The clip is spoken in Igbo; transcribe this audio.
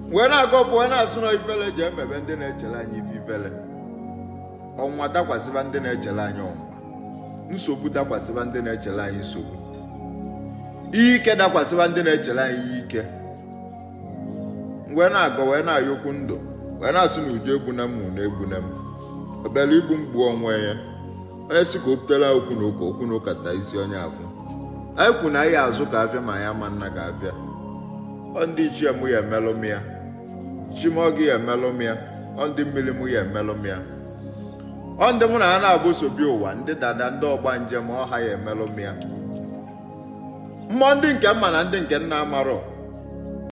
wee na-agọpụ wee na-asụ na ifele ji emebe ndị na-echere anyị ife ifele ọnwa dakwasịba ndị na-echere anyị ọnwa nsogbu dakwasịba ndị na-echere anyị nsogbu ihe ike dakwasịba ndị na-echere anyị ihe ike wee na-agọ wee na-ayọkwu ndụ wee na-asụ na uju egbuna m na egbuna m obere igbu mgbu onwe ya onye si ka o butere okwu na ụka okwu na ụka taa isi onye afọ anyị kwu na anyị azụ ka afịa ma ya ma nna ka afịa ọ ndị ichie mụ ya emelụ m ya chimọgị ya emelụ m ya ọ ndị mmiri mụ ya emelụ m ya ọ ndị mụ na ha na-agbosobi ụwa ndị dada ndị ọgba njem ọha ya emelụ m ya mmụọ ndị nke mma na ndị nke nna amarọ